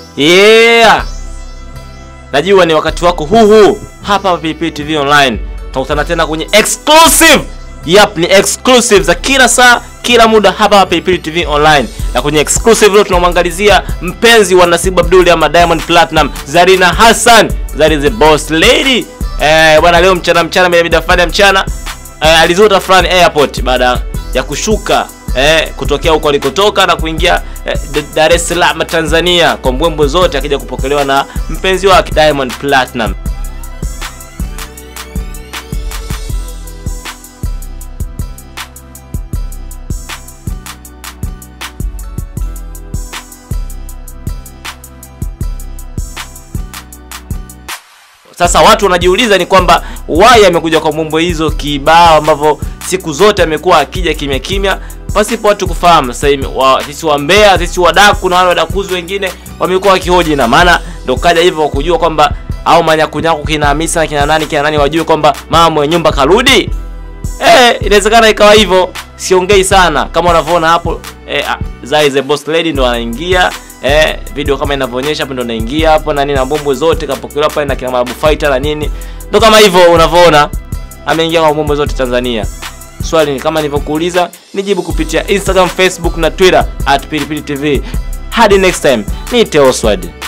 Yeah, najua ni wakati wako huu huu hapa Pilipili TV Online. Tunakutana tena kwenye exclusive. Yap, ni exclusive za kila saa kila muda hapa hapa Pilipili TV Online. Na kwenye exclusive leo tunamwangalizia mpenzi wa Nasibu Abdul ama Diamond Platinum, Zarina Hassan, Zari the boss lady. Eh, bwana leo mchana mchana bila mida fulani ya mchana eh, alizota fulani airport baada ya kushuka eh, kutokea huko alikotoka na kuingia eh, D- Dar es Salaam Tanzania kwa mbwembwe zote, akija kupokelewa na mpenzi wake Diamond Platinum. Sasa watu wanajiuliza ni kwamba why amekuja kwa mambo hizo kibao ambavyo siku zote amekuwa akija kimya kimya pasipo watu kufahamu. Sasa hivi wa, sisi wa Mbeya, sisi wadaku na wale wadakuzi wengine wamekuwa wakihoji, na maana ndo kaja hivyo kwa kujua kwamba au manyakunyaku kina Hamisa kina nani kina nani wajue kwamba mama mwenye nyumba karudi. Eh, inawezekana ikawa hivyo. Siongei sana kama unavyoona hapo eh, ah, Zai the boss lady ndo anaingia eh, video kama inavyoonyesha hapo ndo anaingia hapo na nini na mbombo zote kapokelewa pale na kina Mabu Fighter na nini. Ndo kama hivyo unavyoona ameingia kwa mbombo zote Tanzania. Swali ni kama nilivyokuuliza, nijibu kupitia Instagram, Facebook na Twitter at Pilipili TV. Hadi next time, ni Teoswad.